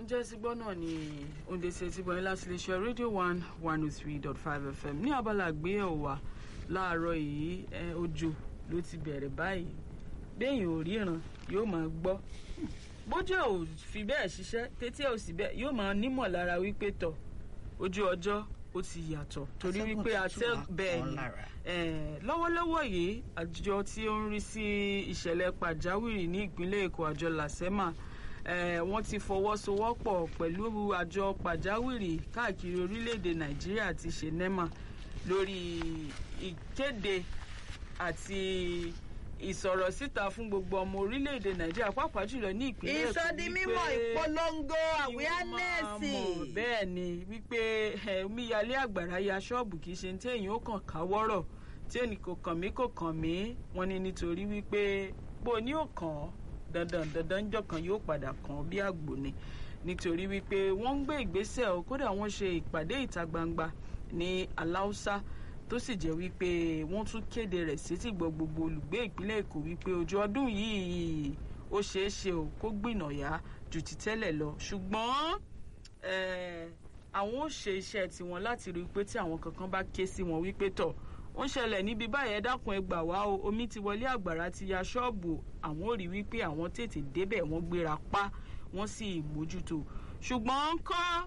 ǹjẹ́ ti gbọ́ náà ni oúnjẹ tí ẹ ti bọ̀ ní láti lè ṣe rédíò one one oh three dot five fm ní abala àgbéyẹ̀wò wa láàárọ̀ yìí ẹ, òjò ló ti bẹ̀rẹ̀ báyìí béèyàn ò ríran yóò máa gbọ́ bójú ẹ̀ ò fi bẹ́ẹ̀ ṣiṣẹ́ tétí ẹ̀ ò sì bẹ́ẹ̀ yóò máa nímọ̀ lára wípé tọ̀ ojú ọjọ́ ó ti yàtọ̀ torí Atẹ́gùn wípé tútù atẹ́ wá bẹ́ẹ̀ kan ni lára. Eh, lọ́wọ́lọ́wọ́ yìí àjọ tí ó ń rí sí ìṣẹ̀lẹ̀ pàjáwìrì ní ìpínlẹ̀ èkó àjọ làsẹ́mà eh, wọ́n ti fọwọ́sowọ́pọ̀ pẹ̀lú àjọ pàjáwìrì káàkiri orílẹ̀-èdè nàìjíríà àti ṣenema lórí ìkéde àti ìsọ̀rọ̀ síta fún gbogbo ọmọ orílẹ̀-èdè nàìjíríà pàápàá jùlọ ní ìpínlẹ̀ èkó ìsọdi mímọ̀ wípé- ìpolongo kí wọ́n máa awareness mọ̀ bẹ́ẹ̀ ni wípé ẹ, omíyalé àgbàrá ya ṣọ́ọ̀bù kì í ṣe tí èèyàn ó kàn káwọ́rọ̀ tí ènì kò kàn mí kò kàn mí wọ́n ní nítorí wípé bó ní ò kàn ọ́ dandan dandan ńjọ́ kan yóò padà kàn ọ́ bí àgbò ni nítorí wípé wọ́n ń gbé ìgbésẹ̀ o kódà wọ́n ṣe ìpàdé ìta gbangba ní aláùsá tó sì jẹ́ wípé wọ́n tún kéde rẹ̀ sétí gbọ́ gbogbo olùgbé ìpínlẹ̀ èkó wípé ojú ọdún yìí ó ṣeé ṣe o kó gbìnàyà ju ti tẹ́lẹ̀ lọ ṣùgbọ́n eh, àwọn ò ṣe iṣẹ́ tiwọn láti rí i pé tí àwọn kankan bá ké sí wọn wípé tọ̀ ó ń ṣẹlẹ̀ níbi báyẹn ẹ dákun ẹ gbà wá o omi ti wọlé àgbàrá ti ya ṣọ́ọ̀bù àwọn ò rí wípé àwọn tètè débẹ̀ wọ́n gbéra pa wọ́n sì mójútó ṣùgbọ́n kọ́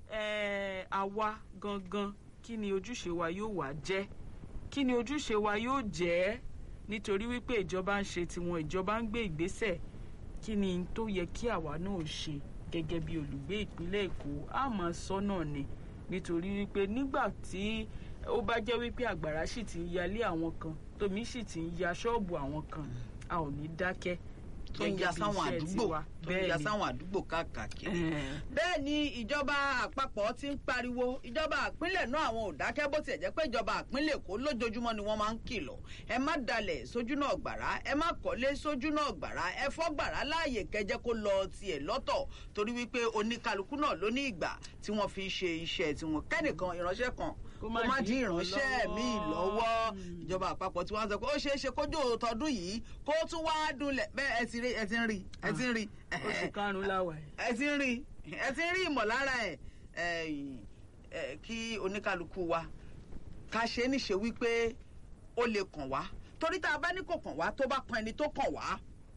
eh, àwa gangan kí ni ojúṣe wa yóò wá jẹ́ kí ni ojúṣe wa yóò jẹ́ nítorí wípé ìjọba ń ṣe tiwọn ìjọba ń gbé ìgbésẹ̀ kí ni n tó yẹ kí àwa náà ṣe gẹ́gẹ́ bí olùgbé ìpínlẹ̀ èkó a máa sọ náà ni nítorí wípé nígbà tí ó bá jẹ́ wípé àgbàrá sì ti ń yalé àwọn kan tómi sì ti ń ya ṣọ́ọ̀bù àwọn kan a ò ní dákẹ́ tó ń gẹ́gẹ́ ya bí sáwọn iṣẹ́ àdúgbò tiwa. tó ń ya Bẹ́ẹ̀ ni. sáwọn àdúgbò káàkiri. Eh, bẹ́ẹ̀ ni ìjọba àpapọ̀ ti ń pariwo ìjọba àpínlẹ̀ náà àwọn ò dákẹ́ bó tiẹ̀ jẹ́ pé ìjọba àpínlẹ̀ èkó lójoojúmọ́ ni wọ́n máa ń kìlọ̀ ẹ má dalẹ̀ sójú náà gbàrá ẹ má kọ́lé sójú náà gbàrá ẹ fọ́ gbàrá láàyè kẹjẹ kó lọ tiẹ̀ lọ́tọ̀ torí wípé oníkálukú náà ló ní ìgbà tí wọ́n fi ṣe iṣẹ́ tiwọn kẹ́nìkan ìránṣẹ́ kan Kó kó má má dí dín ìránṣẹ́ lọ́wọ́. míì lọ́wọ́ ìjọba àpapọ̀ tí wọ́n sọ pé ó ṣeé ṣe kójú tọdún yìí kó tún wá dunlẹ̀ bẹ́ẹ̀ ẹ ti rí ẹ ti ń rí ẹ ti ń rí oṣù karùn-ún láwà yìí. ẹ ti ń rí ẹ ti ń rí ìmọ̀lára ẹ̀ ẹ̀yìn, ẹ̀, kí oníkálukú wa ká ṣe é níṣe wípé ó lè kàn wá torí tá a bá ní kò kàn wá tó bá kan ẹni tó kàn wá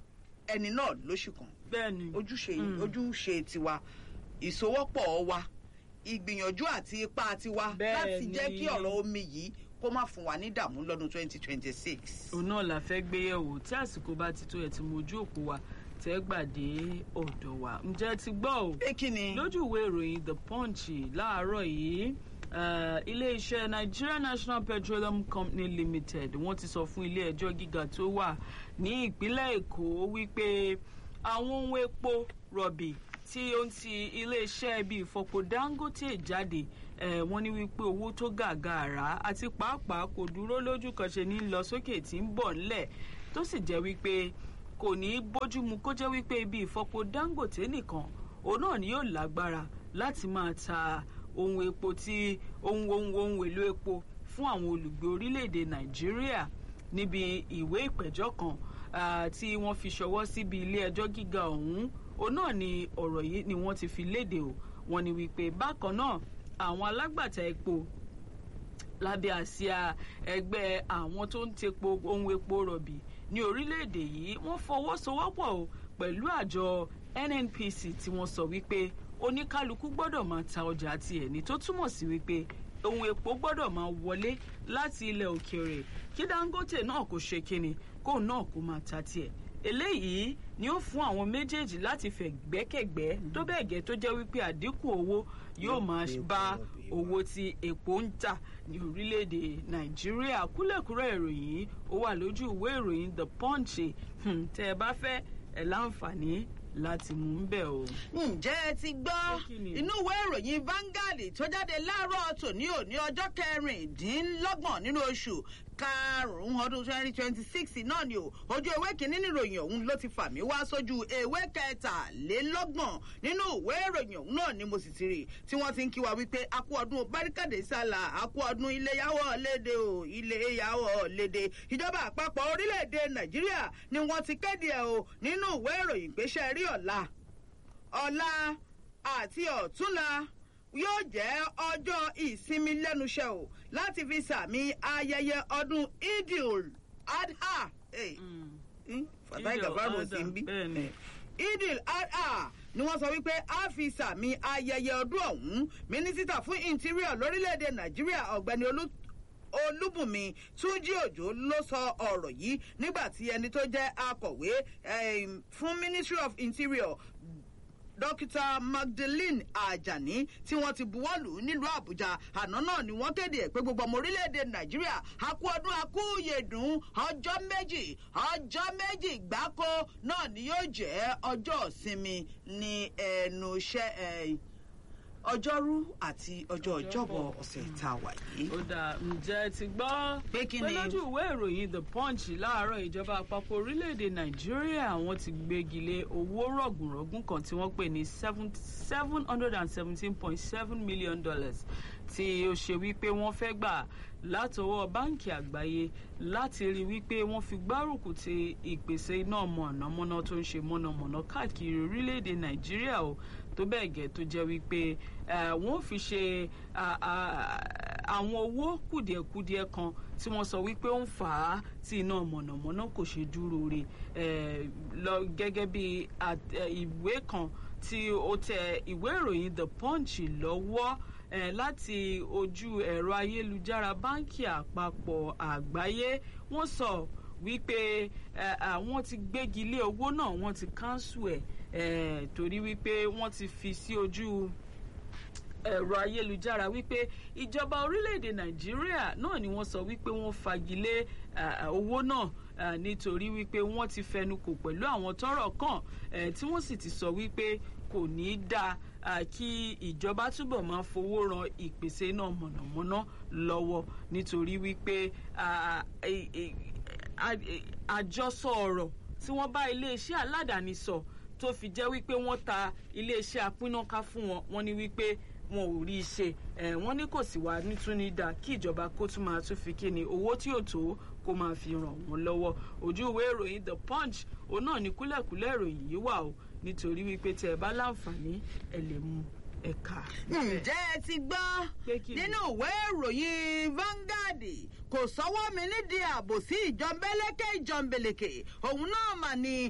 ẹni náà ló sì kàn bẹ́ẹ̀ ni ojúṣe Mm. ojúṣe tiwa ìsowọ́pọ̀ wa ìgbìyànjú àti ipá tiwa Bẹ́ẹ̀ láti jẹ́ ni. kí ọ̀rọ̀ omi yìí kó má fún wa ní ìdààmú lọ́dún twenty twenty six. òun náà la fẹ́ gbé yẹ̀wò tí àsìkò bá ti tó ẹ̀ tí mo ojú òpó wa tẹ́ gbàdé ọ̀dọ̀ wa ǹjẹ́ ti gbọ́ o pé kí ni lójú ìwé ìròyìn the punch láàárọ̀ yìí eh, iléeṣẹ́ nigeria national petroleum company limited wọ́n ti sọ fún ilé ẹjọ́ gíga tó wà ní ìpínlẹ̀ èkó wípé àwọn ohun epo rọ̀bì tí ó ń ti iléeṣẹ́ bíi ìfọpo dangote jáde eh, wọ́n ní wípé owó tó gàgàrà àti pàápàá kò dúró lójú kan ṣe ní lọ sókè tí ń bọ̀ ńlẹ̀ tó sì jẹ́ wípé kò ní í bójúmu kó jẹ́ wípé ibi ìfọpo dangote nìkan òun náà ni yóò lágbára láti máa ta ohun epo tí ohun ohun ohun èlò epo fún àwọn olùgbé orílẹ̀-èdè nàìjíríà níbi ìwé ìpẹ̀jọ́ kan ah, tí wọ́n fi ṣọwọ́ síbi ilé ẹjọ́ gíga ọ̀hún òun náà ni ọ̀rọ̀ yìí ni wọ́n ti fi léde o wọ́n ní wípé bákan náà àwọn alágbàtà epo lábẹ́ àsíá ẹgbẹ́ àwọn tó ń tepo ohun epo rọ̀bì ní orílẹ̀-èdè yìí wọ́n fọwọ́sowọ́pọ̀ o pẹ̀lú àjọ nnpc tí wọ́n sọ wípé oníkálukú gbọ́dọ̀ máa ta ọjà tiẹ̀ ní tó túmọ̀ sí wípé ohun epo gbọ́dọ̀ máa wọlé láti ilẹ̀ òkèèrè kí dangote náà kò ṣe kíni kóun náà kó máa ta tiẹ̀ eléyìí ni ó fún àwọn méjèèjì láti fẹ̀ gbẹ́kẹ̀gbẹ́ tó bẹ́ẹ̀ gẹ́ tó jẹ́ wípé àdínkù owó yóò máa Epo bá rọ̀bì. owó tí epo ń tà ní orílẹ̀-èdè nàìjíríà kúlẹ̀kúrẹ́ ìròyìn yìí ó wà lójú ìwé ìròyìn the punch Hmm, tẹ́ ẹ bá fẹ́ ẹ láǹfààní láti mú un bẹ̀ o. ǹjẹ́ ẹ ti gbọ́ Pé kí ni? inú ìwé ìròyìn Vanguard tó jáde láàárọ̀ tòní òní ọjọ́ kẹrìndínlọ́gbọ̀n nínú oṣù karùn-ún ọdún twenty twenty six náà ni o ojú ewé kìíní níròyìn ọ̀hún ló ti fà mí wá sójú ewé kẹtàlélọ́gbọ̀n nínú ìwé ìròyìn ọ̀hún náà ni mo sì ti rí tí wọ́n ti ń kí wa wípé a kú ọdún báríkàdé sálà a kú ọdún iléyàwó léde o iléyàwó léde ìjọba àpapọ̀ orílẹ̀-èdè Nàìjíríà ni wọ́n ti kéde ẹ̀ o nínú ìwé ìròyìn gbéṣẹ́ rí ọ̀la ọ̀la àti ọ̀túnla yóò jẹ́ ọjọ́ ìsinmi lẹ́nuṣẹ́ o láti fi sàmì ayẹyẹ ọdún idil adha. Hey. Mm. Fatai Gabaru sí ń bí. Idil adha ni wọ́n sọ wípé a fi sàmì ayẹyẹ ọdún ọ̀hún mínísítà fún interior lórílẹ̀‐èdè Nàìjíríà ọ̀gbẹ́ni Olú olúbùnmi túnjí òjò ló sọ ọ̀rọ̀ yìí nígbà tí ẹni tó jẹ́ akọ̀wé fún ministry of interior dókítà magdalene ajani tí wọ́n ti buwọ́lù nílùú àbújá àná náà ni wọ́n kéde ẹ̀ pé gbogbo ọmọ orílẹ̀-èdè nàìjíríà akú ọdún akú yèdùn ọjọ́ méjì ọjọ́ méjì gbáko náà ni yóò jẹ́ ọjọ́ ìsinmi ní ẹnu iṣẹ́ ọjọ́rú àti ọjọ́ ọjọ́bọ̀ ọ̀sẹ̀ tá a wà yìí. ó dà ǹjẹ́ ti gbọ́ pé kí ni. lójú ìwé ìròyìn the punch láàárọ̀ ìjọba àpapọ̀ orílẹ̀-èdè nàìjíríà wọ́n ti gbégi lé owó rọ̀gùnrọ̀gùn kan tí wọ́n pè ní seven hundred and seventeen point seven million dollars tí ó ṣe wípé wọ́n fẹ́ gbà látọwọ́ báǹkì àgbáyé láti rí wípé wọ́n fi gbárùkù ti ìpèsè iná mọ̀nàmọ́ná tó ń ṣe mọ̀nàmọ́ná káàkiri orílẹ̀-èdè nàìjíríà o tó bẹ́ẹ̀ gẹ́ tó jẹ́ wípé wọ́n fi ṣe àwọn owó kùdìẹ̀kudiẹ kan tí wọ́n sọ wípé ó ń fà á tí iná mọ̀nàmọ́ná kò ṣe dúró re lọ gẹ́gẹ́ bí ìwé kan tí ó tẹ ìwé ìròyìn the punch lọ́wọ́ eh, láti ojú ẹ̀rọ ayélujára báńkì àpapọ̀ àgbáyé wọ́n sọ wípé àwọn ti gbégi lé owó náà wọ́n ti kánṣu ẹ̀ torí wípé wọ́n ti fi sí ojú ẹ̀rọ ayélujára wípé ìjọba orílẹ̀-èdè nàìjíríà náà ni wọ́n sọ wípé wọ́n fagilé owó náà nítorí wípé wọ́n ti fẹnukò pẹ̀lú àwọn tọ́rọ̀ kàn tí wọ́n sì ti sọ wípé kò ní í dáa kí ìjọba túbọ̀ máa fowó ran ìpèsè iná mọ̀nàmọ́ná lọ́wọ́ nítorí wípé àjọsọ ọ̀rọ̀ tí wọ́n bá iléeṣẹ́ aládàáni sọ tó fi jẹ́ wípé wọ́n ta iléeṣẹ́ apínnáká fún wọn wọ́n ní wípé wọn ò rí i ṣe wọ́n ní kò sì wá nítúní dá kí ìjọba kó tún máa tún fi kíni owó tí ò tó kó máa fi ràn wọ́n lọ́wọ́ ojú ìwé ìròyìn the punch òun náà ní kúlẹ̀kúlẹ̀ ìròyìn yìí wà o nítorí wípé tẹ ẹ bá láǹfààní ẹ lè mú ẹ̀ka. ǹjẹ́ ẹ ti gbọ́ nínú ìwé ìròyìn Vanguard kò sọ́wọ́ mi nídìí ààbò sí ìjọmbẹ́lẹ́kẹ́ ìjọmbẹ̀lẹ̀kẹ̀ òun náà mà ní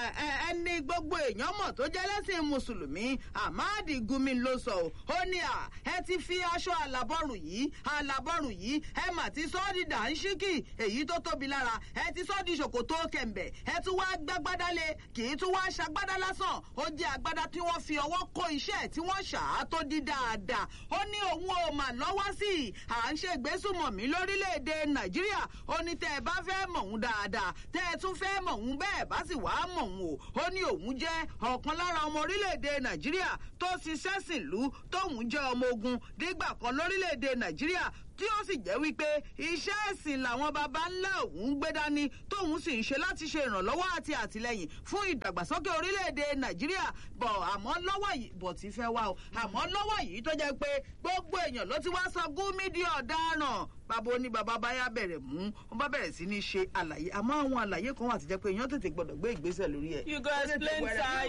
ẹni gbogbo èèyàn mọ̀ tó jẹ́ lẹ́sìn mùsùlùmí Ahmad Gumi ló sọ ó ní à ẹ ti fi aṣọ àlàbọ̀rùn yìí àlàbọ̀rùn yìí ẹ mà ti sọ ọ́ di dàńṣíkì èyí tó tóbi lára ẹ ti sọ ọ́ di ṣòkòtò kẹ̀m̀bẹ̀ ẹ tún wá gbágbádá lé kì í tún wá ṣagbádá lásán ó jẹ́ agbádá tí wọ́n fi ọwọ́ kó iṣẹ́ tí wọ́n ṣà á tó di dáadáa ó ní òun ò mà lọ́wọ́ sí i à ń ṣe ìgbésùmọ̀mí lórílẹ̀‐èdè nàìjíríà ó ní tẹ́ ẹ bá fẹ́ mọ̀ òun dáadáa tẹ́ ẹ tún fẹ́ mọ̀ òun bẹ́ẹ̀ bá sì wá mọ̀ òun o ó ní òun jẹ́ ọ̀kan lára ọmọ orílẹ̀‐èdè nàìjíríà tó ṣiṣẹ́ sìnlú tóun jẹ́ ọmọ ogun dígbà kan lórílẹ̀‐èdè nàìjíríà tí ó sì jẹ́ wípé iṣẹ́ ẹ̀sìn làwọn baba ńlá òun gbé dání tóun sì ń ṣe láti ṣe ìrànlọ́wọ́ àti àtìlẹ́yìn fún ìdàgbàsókè orílẹ̀-èdè nàìjíríà bọ̀ àmọ́ lọ́wọ́ yìí bọ̀ tí fẹ́ wá o àmọ́ lọ́wọ́ yìí tó jẹ́ pé gbogbo èèyàn ló ti wá sọ Gumi di ọ̀daràn bàbá oní bàbá báyà bẹ̀rẹ̀ mú wọn bá bẹ̀rẹ̀ sí ní ṣe àlàyé àmọ́ àwọn àlàyé kan wà tó jẹ́ pé èèyàn tètè gbọ́dọ̀ gbé ìgbésẹ̀ lórí ẹ̀. you go explain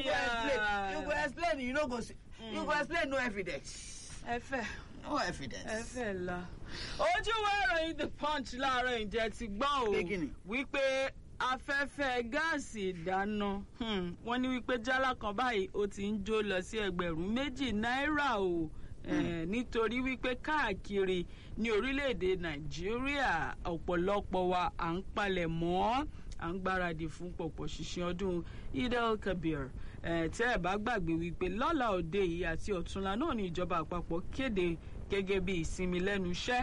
tire you go explain you no go you go explain no evidence. ẹ fẹ́ no evidence. ẹ fẹ́ la ojú wo ìròyìn the punch láàárọ̀ ìjẹ́ ti gbọ́ o wípé afẹ́fẹ́ gáàsì ìdáná wọ́n ní wípé jálá kan báyìí ó ti ń jó lọ sí ẹgbẹ̀rún méjì náírà o nítorí wípé káàkiri ní orílẹ̀-èdè nàìjíríà ọ̀pọ̀lọpọ̀ wa à ń palẹ̀ mọ́ à ń gbáradì fún pọ̀pọ̀ ṣìṣẹ́ ọdún idel kabir tẹ́ ẹ̀ bá gbàgbé wípé lọ́la òde yìí àti ọ̀túnla náà ní ìjọba àpapọ̀ kéde gẹ́gẹ́ bí ìsinmi lẹ́nu iṣẹ́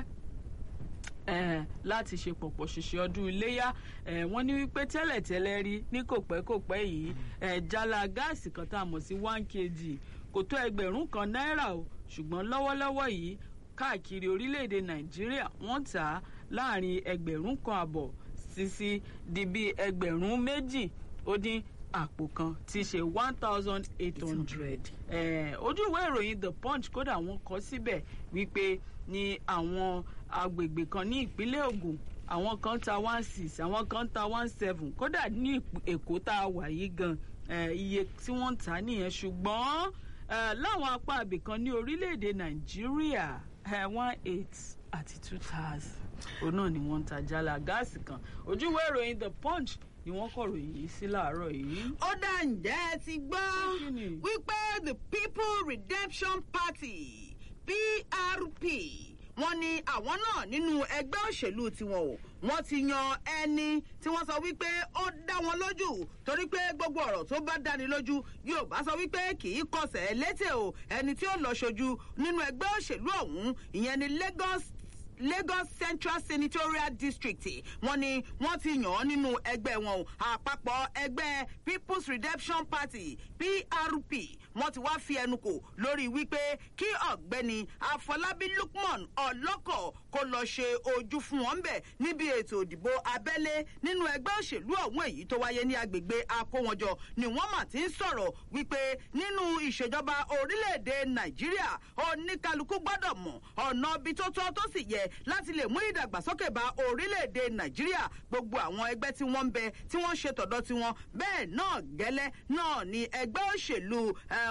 láti ṣe pọ̀pọ̀ ṣìṣẹ́ ọdún iléyà wọ́n ní wípé tẹ́lẹ̀tẹ́lẹ̀ rí ní kòpẹ́kòpẹ́ yìí jálá gáàsì kan tá a mọ̀ sí one kg kò tó ẹgbẹ̀rún kan náírà o ṣùgbọ́n lọ́wọ́lọ́wọ́ yìí káàkiri orílẹ̀-èdè nàìjíríà wọ́n tà á láàrin ẹgbẹ̀rún kan àbọ̀ sísí di bí ẹgbẹ̀rún méjì ó dín àpò kan tí í ṣe one thousand eight hundred. ojú ìwé ìròyìn the punch kódà wọ́n kọ síbẹ̀ wípé ní àwọn agbègbè kan ní ìpínlẹ̀ Ògùn àwọn kan ta one six àwọn kan ta one seven kódà ní Èkó tá a wà yìí gan iye tí wọ́n ń tà nìyẹn ṣùgbọ́n láwọn apá abìkan ní orílẹ̀-èdè nàìjíríà one eight àti two thousand òun náà ni wọ́n ń ta jálá gáàsì kan ojúwé ìròyìn the punch ni wọ́n kọ̀ròyìn yìí sí láàárọ̀ yìí. ó dá ǹjẹ́ ẹ ti gbọ́ wípé the people redemption party prp wọ́n ní àwọn náà nínú ẹgbẹ́ òṣèlú tiwọn o wọ́n ti yan ẹni tí wọ́n sọ wípé ó dá wọn lójú torí pé gbogbo ọ̀rọ̀ tó bá dáni lójú yóò bá sọ wípé kì í kọsẹ̀ létè o ẹni tí ó lọ ṣojú nínú ẹgbẹ́ òṣèlú ọ̀hún ìyẹn ni lagos lagos central senatorial district wọn ni wọn ti yàn án nínú ẹgbẹ wọn o àpapọ̀ ẹgbẹ́ people's redemption party prp wọn ti wá fi ẹnu kò lórí wípé kí ọ̀gbẹ́ni afọlábí lukman ọlọ́kọ̀ kó lọ ṣe ojú fún wọn bẹ̀ níbi ètò ìdìbò abẹ́lé nínú ẹgbẹ́ òṣèlú ọ̀hún èyí tó wáyé ní agbègbè akówọnjọ ni wọ́n mà ti ń sọ̀rọ̀ wípé nínú ìṣèjọba orílẹ̀-èdè nàìjíríà oníkálukú gbọ́dọ̀ mọ̀ ọ̀nà ibi tó tọ́ tó sì yẹ láti lè mú ìdàgbàsókè bá orílẹ̀-èdè nàìjíríà gbogbo àwọn ẹgbẹ́ tí wọ́n ń bẹ tí wọ́n ṣe tọ̀dọ̀ tiwọn bẹ́ẹ̀ náà gẹ́lẹ́ náà ni ẹgbẹ́ òṣèlú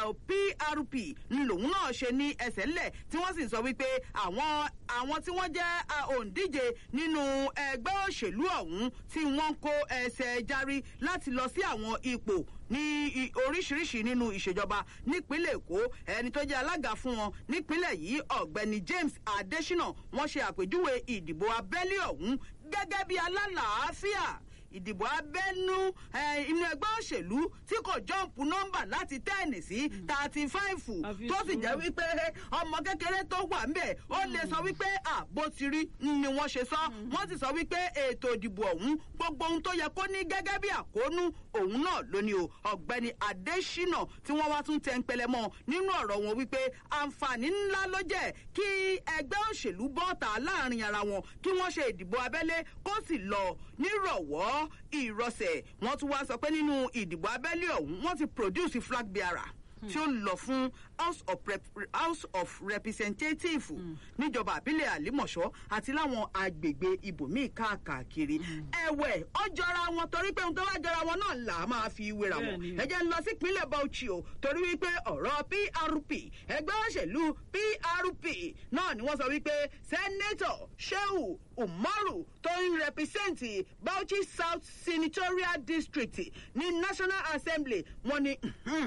prp lòun náà ṣe ní ẹsẹ̀ ńlẹ̀ tí wọ́n sì sọ wípé àwọn àwọn tí wọ́n jẹ́ òǹdíje nínú ẹgbẹ́ òṣèlú ọ̀hún tí wọ́n kó ẹsẹ̀ járí láti lọ sí àwọn ipò ní oríṣiríṣi nínú ìṣèjọba nípínlẹ̀ èkó ẹni tó jẹ́ alága fún wọn nípínlẹ̀ yìí ọ̀gbẹ́ni james adesina wọ́n ṣe àpèjúwe ìdìbò abẹ́lé ọ̀hún gẹ́gẹ́ bí alálàáfíà ìdìbò abẹ́nú inú ẹgbẹ́ òṣèlú tí kò jọ́ǹpù nọ́mbà láti tẹ́ẹ̀nì sí thirty five tó sì jẹ́ wípé ọmọ kékeré tó wà ń bẹ̀ ó lè sọ wípé àbó ti rí ni wọ́n ṣe sọ wọ́n sì sọ wípé ètò ìdìbò ọ̀hún gbogbo ohun tó yẹ kó ní gẹ́gẹ́ bí àkóónú òun náà lónìí o ọ̀gbẹ́ni adésínà tí wọ́n wá tún tẹ́ ń pẹlẹ mọ́ nínú ọ̀rọ̀ wọn wípé àǹfààní ńlá ló jẹ́ kí ẹgbẹ́ òṣèlú bọ́ọ̀tà láàrin ara wọn kí wọ́n ṣe ìdìbò abẹ́lé kó sì lọ nírọ̀wọ́ ìrọsẹ̀ wọ́n tún wá sọ pé nínú ìdìbò abẹ́lé ọ̀hún wọ́n ti produce flag bearer tí ó lọ fún house of, Rep house of representative níjọba àbílẹ̀ àlímọ̀ṣọ́ àti láwọn agbègbè ibòmíì káàkiri ẹ̀wẹ̀ ọjọ́ra wọn torí pé ohun tó wá jọra wọn náà là á máa fi wéra wọn ẹ jẹ́ ń lọ sí ìpínlẹ̀ bauchi o torí wípé ọ̀rọ̀ prp ẹgbẹ́ òṣèlú prp náà ni wọ́n sọ wípé sẹ́nẹ́tọ̀ sheu umaru tó ń rẹpísẹ́ǹtì bauchi south senatorial district ní national assembly wọn ni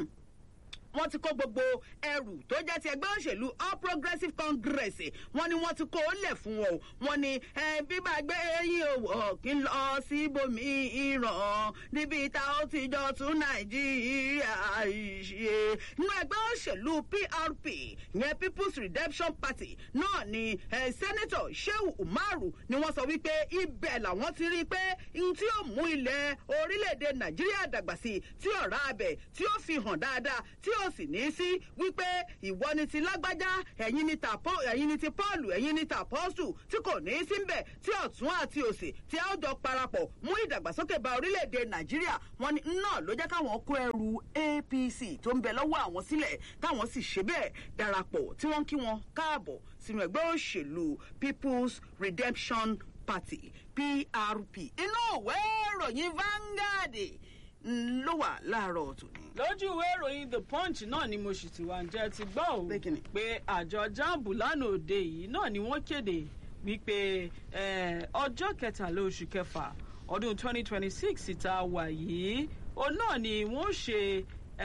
wọ́n ti kó gbogbo ẹrù tó jẹ́ ti ẹgbẹ́ òṣèlú all progressives congress wọ́n ní wọ́n ti kó o lẹ̀ fún wọn o wọ́n ní bíbá gbé eyín òwò kí n lọ sí ibòmí ìràn níbi tá ó ti jọ tún nàìjíríà ṣe nínú ẹgbẹ́ òṣèlú prp yẹn people's redemption party náà ni senator sheu umaru ni wọ́n sọ wípé ibẹ̀ làwọn ti rí i pé n tí ó mú ilẹ̀ orílẹ̀-èdè nàìjíríà dàgbà sí i tí ọ̀rá abẹ tí ó fi hàn dáadáa tí ó sì ní sí wípé ìwọ ni ti lágbájá ẹ̀yin ni ti paul ẹ̀yin ni ti apọ́sù tí kò ní í sí mbẹ̀ tí ọ̀tún àti òsì tí a ó jọ parapọ̀ mú ìdàgbàsókè bá orílẹ̀-èdè nàìjíríà wọn ni náà ló jẹ́ káwọn kó ẹrù apc tó ń bẹ lọ́wọ́ àwọn sílẹ̀ táwọn sì ṣe bẹ́ẹ̀ darapọ̀ tí wọ́n kí wọn káàbọ̀ sínú ẹgbẹ́ òṣèlú people's redemption party prp inú ìwé ìròyìn vanguard ló wà láàárọ̀ tòní. lójú ìwé ìròyìn the punch náà ni mo sì ti wà ǹjẹ́ ti gbọ́ ò pé àjọ jambu lánàá òde yìí náà ni wọ́n kéde wípé ọjọ́ kẹtàlá oṣù kẹfà ọdún 2026 ìta wà yìí òun náà ni wọ́n ṣe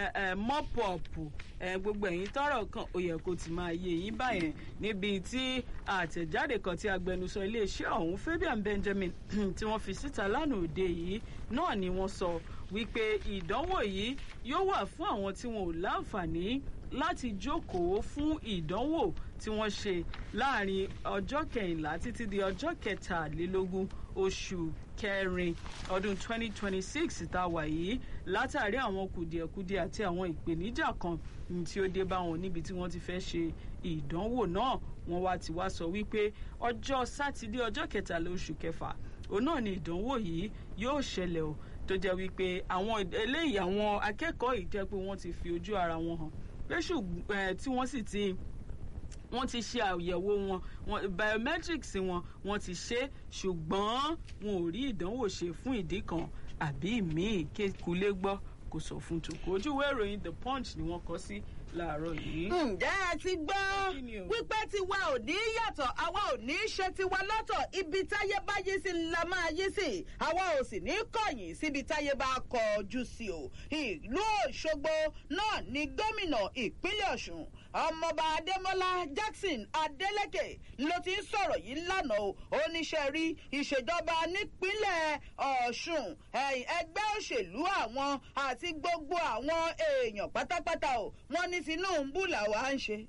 mọ́pọ̀pù gbogbo ẹ̀yìn tọrọ kan ó yẹ kó ti máa yé yín báyẹn níbi tí àtẹ̀jáde kan tí agbẹnusọ iléeṣẹ́ ọ̀hún fabian benjamin tí wọ́n fi síta lánàá òde yìí náà ni wọ́n sọ wípé ìdánwò yìí yóò wà fún àwọn tí wọn ò láǹfààní láti jókòó fún ìdánwò tí wọ́n ṣe láàrin ọjọ́ kẹrìnlá títí di ọjọ́ kẹtàlélógún oṣù kẹrin ọdún 2026 tá a wà yìí látàrí àwọn kùdìẹ̀kudiẹ àti àwọn ìpèníjà kan tí ó dé bá wọn níbi tí wọ́n ti fẹ́ ṣe ìdánwò náà wọ́n wá ti wá sọ wípé ọjọ́ sátidé ọjọ́ kẹtàlá oṣù kẹfà òun náà ni ìdánwò yìí yóò ṣẹlẹ̀ o tó jẹ́ wípé àwọn eléyìí àwọn akẹ́kọ̀ọ́ yìí jẹ́ pé wọ́n ti fi ojú ara wọn hàn pé ṣùgbọ́n tí wọ́n sì ti wọ́n ti ṣe àyẹ̀wò wọn biometrics wọn wọ́n ti ṣe ṣùgbọ́n wọn ò rí ìdánwò ṣe fún ìdí kan àbí míì kékulé gbọ́ kò sọ fún tòkó ojúwé ìròyìn the punch ni wọ́n kọ sí láàárọ̀ yìí. ǹjẹ́ ẹ ti gbọ́ Kí ni o? wípé tiwa ò ní yàtọ̀ àwa ò ní ṣe tiwa lọ́tọ̀ ibi táyé bá yí sí la máa yí sí àwa ò sì ní kọ̀yìn síbi táyé bá kọjú sí o ìlú òṣogbo náà ni gómìnà ìpínlẹ̀ ọ̀ṣun ọmọọba adémọlá jackson adélèké ló ti ń sọ̀rọ̀ yìí lánàá o oníṣẹ́ rí ìṣèjọba nípínlẹ̀ ọ̀ṣun ẹ̀yìn ẹgbẹ́ òṣèlú àwọn àti gbogbo àwọn èèyàn pátápátá o wọ́n ní tinubu làwa ń ṣe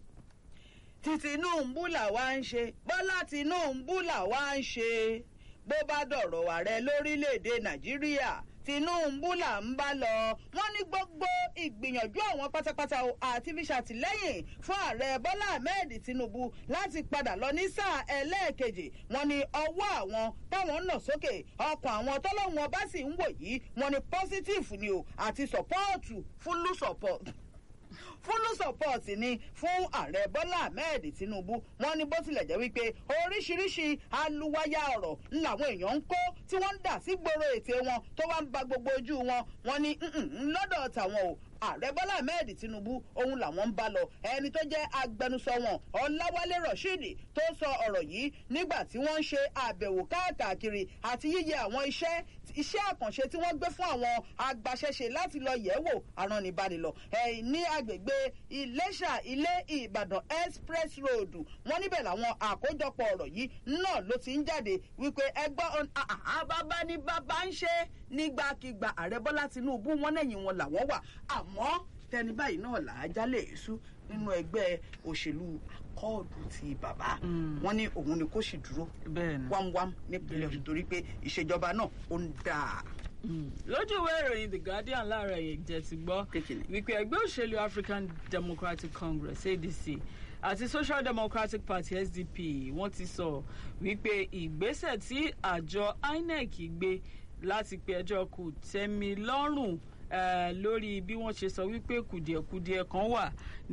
tí tinubu làwa ń ṣe bọ́lá tinubu làwa ń ṣe bó bá dọ̀rọ̀ ààrẹ lórílẹ̀‐èdè nàìjíríà tinubu là ń bá lọ wọn ní gbogbo ìgbìyànjú àwọn pátápátá o àti fi ṣàtìlẹyìn fún ààrẹ bọlá ahmed tinubu láti padà lọ ní sáà ẹlẹ́ẹ̀kejì wọn ní ọwọ́ àwọn táwọn nà sókè ọkàn àwọn tọ́lọ́wọ́n bá sì ń wò yìí wọn ní positive ni o àti sọ́pọ́ọ̀tù fúlù sọ́pọ́ọ̀tù fúlù support ni fún ààrẹ bọ́lá ahmed tinubu wọn ní bó tilẹ̀ jẹ́ wípé oríṣiríṣi aluwaya ọ̀rọ̀ làwọn èèyàn ń kó tí wọ́n ń dà sí gbòòrò ètè wọn tó wá ń ba gbogbo ojú wọn wọn ní "Mm-mm, lọ́dọ̀ tàwọn o ààrẹ bọ́lá ahmed tinubu òun làwọn ń bá lọ ẹni tó jẹ́ agbẹnusọ wọn ọláwálé rasheed tó sọ ọ̀rọ̀ yìí nígbà tí wọ́n ń ṣe àbẹ̀wò káàkiri àti yíyẹ àwọn iṣẹ́ iṣẹ́ àkànṣe tí wọ́n gbé fún àwọn agbaṣẹ́ṣe láti lọ yẹ̀ wò aránibánilọ ẹ̀ ní agbègbè iléṣà ilé ìbàdàn express road wọ́n níbẹ̀ làwọn àkójọpọ̀ ọ̀rọ̀ yìí náà ló ti ń jáde wípé ẹgbọ́n bàbá ní bàbá ń ṣe nígbàkigbà ààrẹ bọ́lá tinubu wọn lẹ́yìn wọn làwọn wà àmọ́ tẹni báyìí náà là á jálè èṣù nínú ẹgbẹ́ òṣèlú akọ́ọ̀dù ti bàbá wọn ní òun ni kò sì dúró bẹ́ẹ̀ni. wámwám nípínlẹ̀ ọ̀ṣun torí pé ìṣèjọba náà ó ń dáa. lójú ìwé ìròyìn the guardian láàárọ̀ yìí jẹ́ ti gbọ́ Kékeré. wípé ẹgbẹ́ òṣèlú african democratic congress adc àti social democratic party sdp wọ́n ti sọ wípé ìgbésẹ̀ tí àjọ inec gbé láti pe ẹjọ́ kò tẹ́mi lọ́rùn eh, lórí bí wọ́n ṣe sọ wípé kùdìẹ̀kudiẹ kan wà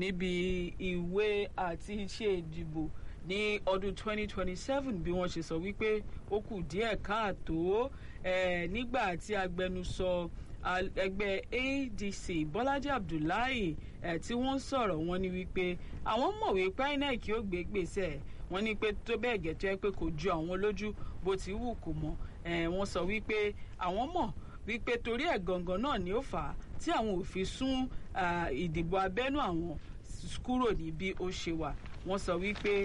níbi ìwé àti iṣẹ́ ìdìbò ní ọdún 2027 bí wọ́n ṣe sọ wípé ó kù díẹ̀ káàtó eh, nígbà tí agbẹnusọ al- ẹgbẹ́ adc bọ́lájí abdullahi eh, tí wọ́n sọ̀rọ̀ wọn ni wípé àwọn mọ̀wé pé inec yóò gbé gbèsè wọ́n ní pé tó bẹ́ẹ̀ gẹ̀ tó yẹ pé kò ju àwọn lójú bó ti wù kó mọ́ eh, wọ́n sọ wípé àwọn mọ̀ wípé torí ẹ̀ gangan náà ni ó fà á tí àwọn ò fi sún ah, ìdìbò abẹ́nú àwọn s- kúrò ní bí ó ṣe wà wọ́n sọ wípé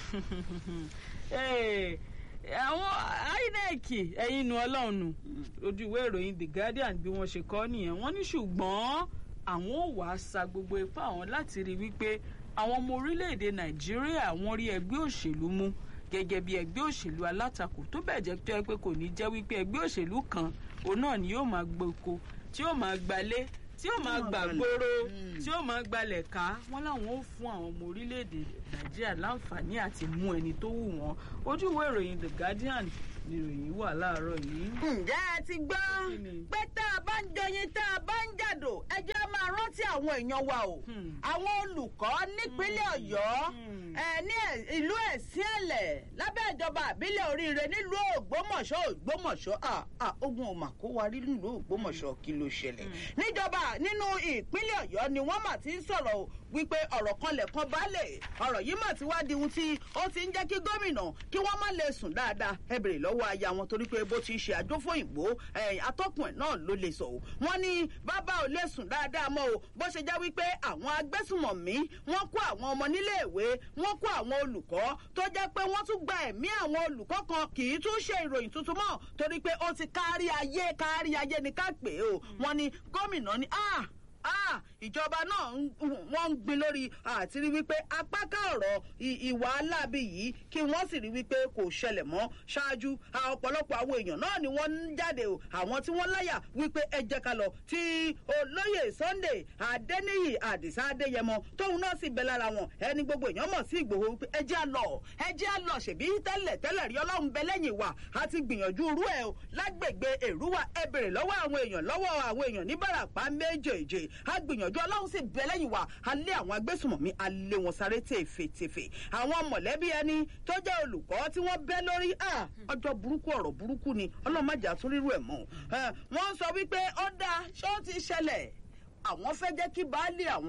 eh, àwọn inec ẹ̀yin nu ọlọ́run nù ojú ìwé ìròyìn the guardian bí wọ́n ṣe kọ́ nìyẹn wọ́n ní ṣùgbọ́n àwọn ò wá sa gbogbo ipá àwọn láti rí wípé àwọn ọmọ orílẹ̀-èdè nàìjíríà wọ́n rí ẹgbẹ́ òṣèlú mú gẹ́gẹ́ bí ẹgbẹ́ òṣèlú alátakò tó bẹ̀ jẹ́ tó yẹ pé kò ní jẹ́ wípé ẹgbẹ́ òṣèlú kan òun náà ni yóò máa gboko tí yóò máa gbalé tí yóò máa máa gbà gbalẹ̀. gbòòrò Mm. tí yóò máa gbalẹ̀ ká wọ́n láwọn ó fún àwọn ọmọ orílẹ̀-èdè nàìjíríà láǹfààní àti mú ẹni tó wù wọ́n ojú ìwé ìròyìn the guardian ni ìròyìn wà láàárọ̀ yìí. ǹjẹ́ ẹ ti gbọ́ Kí ni? pé tá a bá ń jọyin tá a bá ń jàdò ẹ jẹ́ máa rántí àwọn èèyàn wa o Hmm. àwọn olùkọ́ nípínlẹ̀ ọ̀yọ́ Hmm. ẹ ní ẹ- ìlú ẹ̀sìn ẹ̀lẹ̀ lábẹ́ ìjọba àbílẹ̀ oríire nílùú ògbómọ̀ṣọ́ ògbómọ̀ṣọ́ à à ogun ò mà kó wa rí nílùú ògbómọ̀ṣọ́ kí ló ṣẹlẹ̀ níjọba nínú ìpínlẹ̀ ọ̀yọ́ ni wọ́n mà ti ń sọ̀rọ̀ o wípé ọ̀rọ̀ kan lẹ̀kan balẹ̀ ọ̀rọ̀ yìí mà ti wá di ohun tí ó ti ń jẹ́ kí gómìnà kí wọ́n má lè sùn dáadáa ẹ bèrè lọ́wọ́ aya wọn torí pé bó ti ṣe àjọfóyìnbó atọ́kùn ẹ̀ náà ló lè sọ o wọ́n ní bàbá ò lè sùn dáadáa mọ́ o bó ṣe já wípé àwọn agbésùmọ̀mí wọ́n kó àwọn ọmọ níléèwé wọ́n kó àwọn olùkọ́ tó jẹ́ pé wọ́n tún gba ẹ̀mí àwọn olùkọ́ kan kì í tún ṣe ìròyìn tuntun mọ́ torí pé ó ti kárí ayé kárí ayé ni ká pè é o wọ́n ní gómìnà ní ah ah ìjọba náà ń- wọ́n ń gbin lórí àti rí wípé apáká ọ̀rọ̀ ì- ìwà aláàbí yìí kí wọ́n sì rí wípé kò ṣẹlẹ̀ mọ́ ṣáájú a- ọ̀pọ̀lọpọ̀ àwọn èèyàn náà ni wọ́n ń jáde o àwọn tí wọ́n láyà wípé ẹ jẹ́ ká lọ tí olóyè sunday adéníyì àdìsá adéyẹmọ tóun náà sì bẹ lára wọn ẹni gbogbo èèyàn mọ̀ sí ìgbòho wípé ẹ jẹ́ à lọ ẹ jẹ́ à lọ ṣèbí tẹ́lẹ̀ tẹ́lẹ̀ rí ọlọ́run bẹ lẹ́yìn wa a ti gbìyànjú irú ẹ̀ o lágbègbè èrúwà ẹ bèrè lọ́wọ́ àwọn èèyàn lọ́wọ́ àwọn èèyàn ní bàràpá méjèèjì a gbìyànjú ọlọ́run sì bẹ lẹ́yìn wa a lé àwọn agbésùmọ̀mí a lé wọn sáré tèfètèfè àwọn mọ̀lẹ́bí ẹni tó jẹ́ olùkọ́ tí wọ́n bẹ́ lórí à ọjọ́ burúkú ọ̀rọ̀ burúkú ni ọlọ́run má jà tún rírú ẹ̀ mọ́ ẹ, wọ́n sọ wípé ó dáa ṣé ó ti ṣẹlẹ̀ àwọn fẹ́ jẹ́ kí baálé àwọn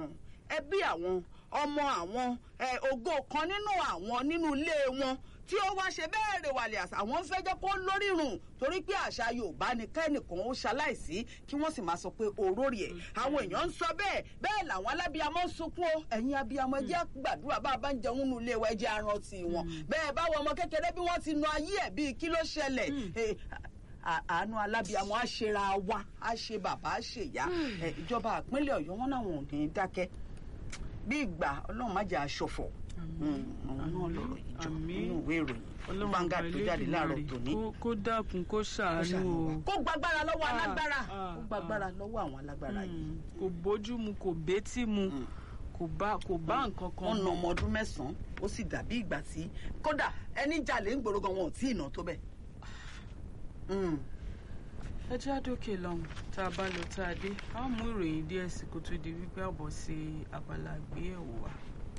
ẹbí àwọn ọmọ àwọn ẹ, ògo kan nínú àwọn nínú ilé wọn tí ó wá ṣe bẹ́ẹ̀ rè wàlẹ̀ àṣà àwọn ń fẹ́ jẹ́ kó lórírun torí pé àṣà yorùbá ni kẹ́nìkan ó ṣaláìsí kí wọ́n sì máa sọ pé òróòrì ẹ̀ àwọn èèyàn ń sọ bẹ́ẹ̀ bẹ́ẹ̀ làwọn alábíamọ ń sunkún o ẹ̀yin abíamọ ẹ jẹ́ gbàdúrà bá a bá ń jẹun nínú ilé wa ẹ jẹ́ arántí wọn bẹ́ẹ̀ báwo ọmọ kékeré bí wọ́n ti nu ayé ẹ̀ bíi kí ló ṣẹlẹ̀ Eh, à- àánú alábíamọ á ṣera wa á ṣe bàbá á ṣe ìyá Eh, ìjọba ìpínlẹ̀ ọ̀yọ́ wọn náà wọn ò ní dákẹ́ bí ìgbà ọlọ́run má jẹ́ aṣọ̀fọ̀ àwọn náà lọ̀rọ̀ yìí jọ Àmín. nínú ìwé ìròyìn ọlọ́run Vanguard ọba tó jáde láàárọ̀ Elédùmarè tòní kó- kó dákun kó ṣàánú o. kó gbàgbára lọ́wọ́ Ah, alágbára ah, kó gbàgbára lọ́wọ́ àwọn alágbára yìí Mm, kò bójú mu kò bétí mu Mm. kò bá kò bá nǹkan kan wọn na mu. ọmọ ọdún mẹ́sàn-án ó sì dàbí ìgbà tí kódà ẹni jalè ń gbòòrò gan wọn ò tí ì ná tó bẹ́ẹ̀. Mm. ẹ jẹ́ àdókè lọ́hùn tá a bá lọ tá a dé a ó mú ìròyìn díẹ̀ sí kó tó di wípé àbọ̀ sí abala àgbéyẹ̀wò wa.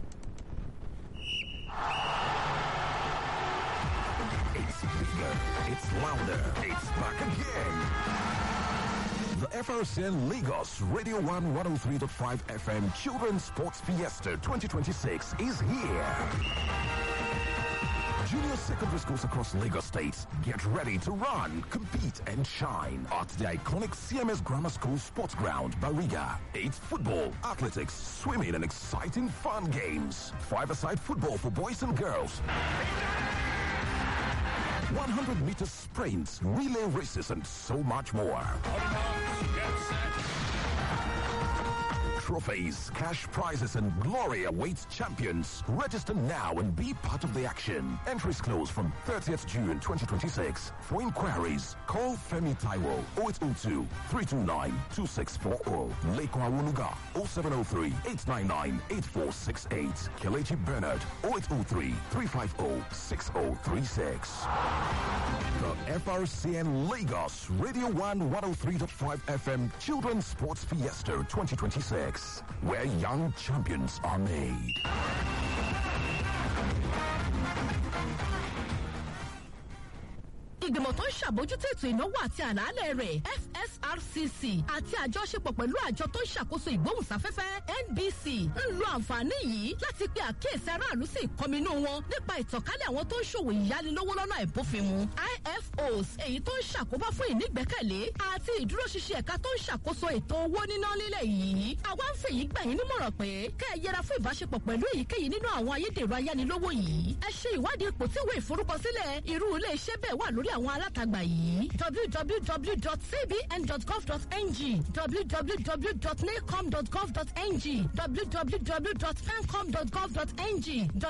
It's bigger, it's louder, it's back again. The FRCN Lagos Radio 1 103.5 FM Children's Sports Fiesta 2026 is here. Junior secondary schools across Lagos State get ready to run, compete, and shine at the iconic CMS Grammar School Sports Ground, Bariga. It's football, athletics, swimming, and exciting fun games. Five-a-side football for boys and girls. 100 meter sprints, relay races, and so much more. Trophies, cash prizes, and glory awaits champions. Register now and be part of the action. Entries close from 30th June 2026. For inquiries, call Femi Taiwo 0802 329 2640. Leko Awunuga 0703 899 8468. Kelechi Bernard 0803 350 6036. The FRCN Lagos Radio 1 103.5 FM Children's Sports Fiesta 2026, where young champions are made. ìgbìmọ̀ tó ń ṣàbójútó ètò ìnáwó àti àlàálẹ̀ rẹ̀ fsrcc àti àjọṣepọ̀ pẹ̀lú àjọ tó ń ṣàkóso ìgbóhùnsáfẹ́fẹ́ nbc ń lo àǹfààní yìí láti pe àkíyèsí aráàlú sí ìkọminú wọn nípa ìtànkálẹ̀ àwọn tó ń ṣòwò ìyánilówó lọ́nà ìbófinmu ifos èyí tó ń ṣàkóbá fún ìnígbẹ́kẹ̀lé àti ìdúróṣinṣin ẹ̀ka tó ń ṣàkóso ètò owó níná lílẹ̀ yìí àwa ń fèyí gbà yín nímọ̀ràn pé kẹ́ ẹ yẹra fún ìbáṣepọ̀ pẹ̀lú èyíkéyìí nínú àwọn ayédèrú ayánilówó yìí ẹ ṣe ìwádìí ipò tí ìwé ìforúkọsílẹ̀ irú ilé iṣẹ́ bẹ́ẹ̀ wà lórí àwọn alátagbà yìí www.cbn.gov.ng www.nacom.gov.ng www.pencom.gov.ng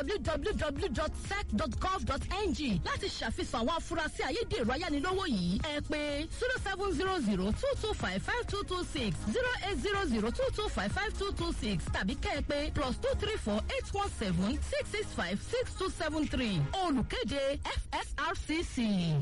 www.sec.gov.ng láti ṣàfihàn àwọn afurasí ayédèrú ayánilówó yìí ẹ pé zero seven zero zero two two five five two two six zero eight zero zero two two five five two two six tàbí kẹ́ ẹ pé plus two three four eight one seven six six five six two seven three olùkéde fsrcc.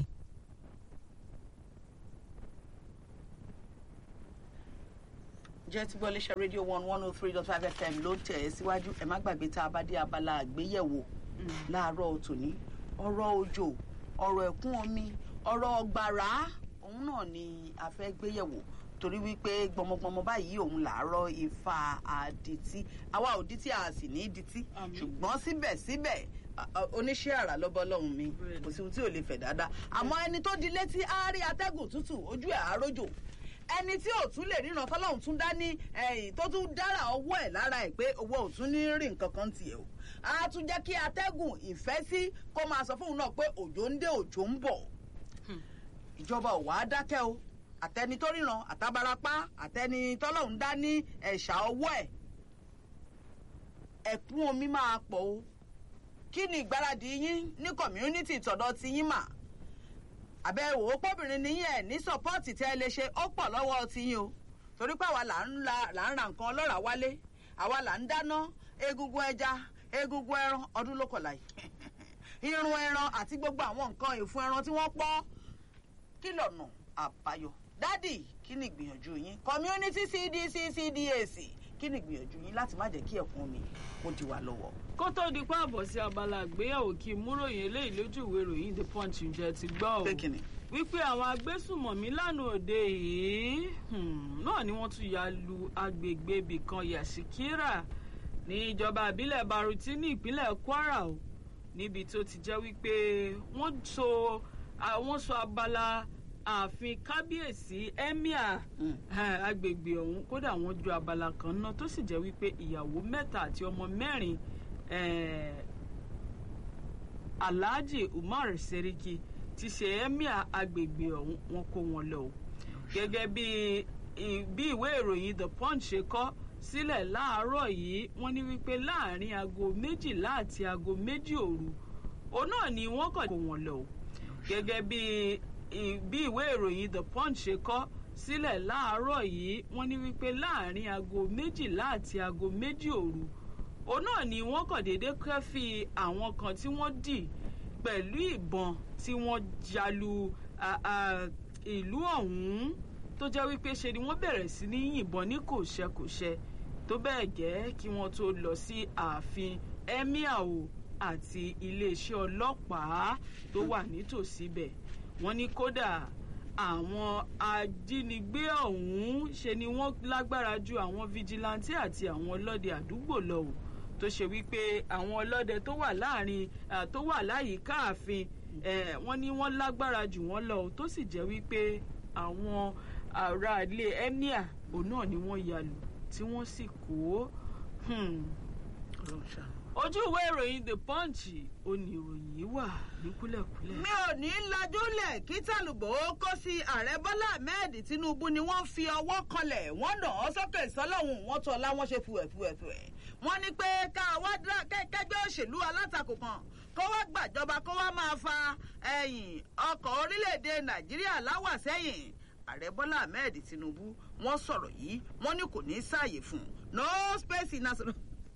jẹ́ tí gbọ́ léṣe rédíò one one oh three dot five fm ló tẹ̀ ẹ́ síwájú ẹ̀ má gbàgbé tá a bá dé abala àgbéyẹ̀wò láàárọ̀ tòní ọ̀rọ̀ òjò ọ̀rọ̀ ẹ̀kún omi ọ̀rọ̀ ọgbàrá òun náà ni a fẹ́ gbéyẹ̀wò torí wípé gbọmọgbọmọ báyìí òun làárọ̀ ifá àdìtí àwa ò dítí a sì ní dítí Àmín. ṣùgbọ́n síbẹ̀síbẹ̀ a- a- oníṣẹ́ àrà lọ́bọ́ lọ́hùn mi Bẹ́ẹ̀ni. kò sí ohun tí ò lè fẹ̀ dáadáa àmọ́ ẹni tó di létí á rí atẹ́gùn tútù ojú ẹ̀ àrójò ẹni tí ò tún lè ríran tọ́lọ́hún tún dá ní ẹ̀yìn tó tún dára ọwọ́ ẹ̀ lára ẹ̀ pé owó ò tún ní rí nǹkan kan tiẹ̀ o á tún jẹ́ kí atẹ́gùn ìfẹ́ sí kó máa sọ fóun náà pé òjò ń dé òjò ń bọ̀ ìjọba ò wá dákẹ́ o àtẹni tó ríran àtàbarapá àtẹni tọ́lọ́hún dá ní ẹ̀ṣà ọwọ́ ẹ̀ ẹ̀kún omi máa pọ̀ o kí ni ìgbáradì yín ní community tọ̀dọ̀ ti yín mà àbẹ̀wò pọ́bìnrin ní ẹ̀ ní sọ́pọ́ọ̀tì tẹ́ ẹ lè ṣe ó pọ̀ lọ́wọ́ ti yín o torí pé àwa là ń la là ń ra nǹkan ọlọ́ràá wálé àwa là ń dáná egungun ẹja egungun ẹran ọdún ló kọ̀la yìí irun ẹran àti gbogbo àwọn nǹkan ìfun ẹran tí wọ́n pọ́ kí lọ́nà àbáyọ dádì kí ni ìgbìyànjú yín community cdc cdac kí ni ìgbìyànjú yín láti má jẹ́ kí ẹ̀kún omi kó di wa lọ́wọ́. kó tó di pé àbọ̀ sí abala àgbéyẹ̀wò kí n múròyìn eléyìí lójú ìwé ìròyìn the punch ǹjẹ́ ti gbọ́ o pé kí ni. wípé àwọn agbésùmọ̀mí lánàá òde yìí hmm, náà ni wọ́n tún ya lu agbègbè ibì kan yàsíkírà ní ìjọba ìbílẹ̀ baruti ní ìpínlẹ̀ kwara o níbi tó ti jẹ́ wípé wọ́n so àwọn sọ abala ààfin kábíyèsí emir eh, agbègbè ọ̀hún kódà wọ́n ju abala kan náà tó sì jẹ́ wípé ìyàwó mẹ́ta àti ọmọ mẹ́rin eh, alhaji umar seriki ti ṣe emir agbègbè ọ̀hún wọn kó wọn lọ o gẹ́gẹ́ bí i- bí ìwé ìròyìn the punch ṣe kọ́ sílẹ̀ láàárọ̀ yìí wọ́n ní wípé láàrin aago méjìlá àti aago méjì òru òun náà ni wọ́n kàn kó wọn lọ o gẹ́gẹ́ bí i- bí ìwé ìròyìn the punch ṣe kọ́ sílẹ̀ láàárọ̀ yìí wọ́n ní wípé láàrin aago méjìlá àti aago méjì òru òun náà ni wọ́n kàn déédéé kẹ́fì àwọn kan tí wọ́n dì pẹ̀lú ìbọn tí wọ́n jalu a- a- ìlú ọ̀hún tó jẹ́ wípé ṣe ni wọ́n bẹ̀rẹ̀ sí ní yìnbọn ní kòṣẹkòṣẹ tó bẹ́ẹ̀ gẹ́ kí wọ́n tó lọ sí ààfin emir o àti iléeṣẹ́ ọlọ́pàá tó wà nítòsí bẹ̀ wọ́n ní kódà àwọn ajínigbé ọ̀hún ṣe ni wọ́n lágbára ju àwọn fijilantí àti àwọn ọlọ́dẹ àdúgbò lọ o tó ṣe wípé àwọn ọlọ́dẹ tó wà láàrin ah, tó wà láyìíká ààfin eh, wọ́n ní wọ́n lágbára jù wọ́n lọ o tó sì jẹ́ wípé àwọn ará ilé emir òun náà ni wọ́n ya lù tí wọ́n sì kó hmm, ojú ìwé ìròyìn the punch ó ní ìròyìn yìí wà ní kúlẹ̀kúlẹ̀. mi ò ní lajúlẹ̀ kí tàlùbọ̀ ó kó sí ààrẹ bọ́lá ahmed tinubu ni wọ́n fi ọwọ́ kanlẹ̀ wọ́n nà án sókè sọ́lọ́hún wọ́n tọ́ láwọn ṣe fùwẹ̀fùwẹ̀fùwẹ̀ wọ́n ní pé ká wá dá kẹ́gbẹ́ òṣèlú alátakò kan kó wá gbàjọba kó wá máa fa ẹ̀yìn ọkọ̀ orílẹ̀-èdè nàìjíríà láwà sẹ́yìn ààrẹ bọ́lá ahmed tinubu wọ́n sọ̀rọ̀ yìí wọ́n ní kò ní sáàyè fún un no space in national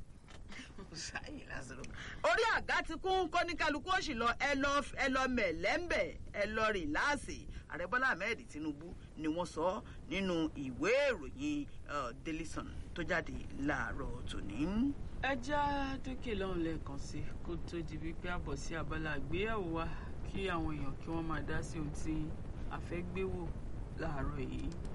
sáyé lásìrò. orí àga ti kún kọ́níkálukú òsì lọ ẹ lọ ẹ lọ mẹ̀lẹ́mbẹ̀ ẹ lọ rìláàsì ààrẹ bọ́lá ahmed tinubu ni wọ́n sọ nínú ìwé ìròyìn uh, daily sun tó jáde láàárọ̀ tòní. ẹ já dókè lọ́hùn lẹ́ẹ̀kan sí kó tó di wípé àbọ̀ sí abala àgbéyẹ̀wò wa kí àwọn èèyàn kí wọ́n máa dá sí ohun tí a fẹ́ gbé wò láàárọ̀ yìí.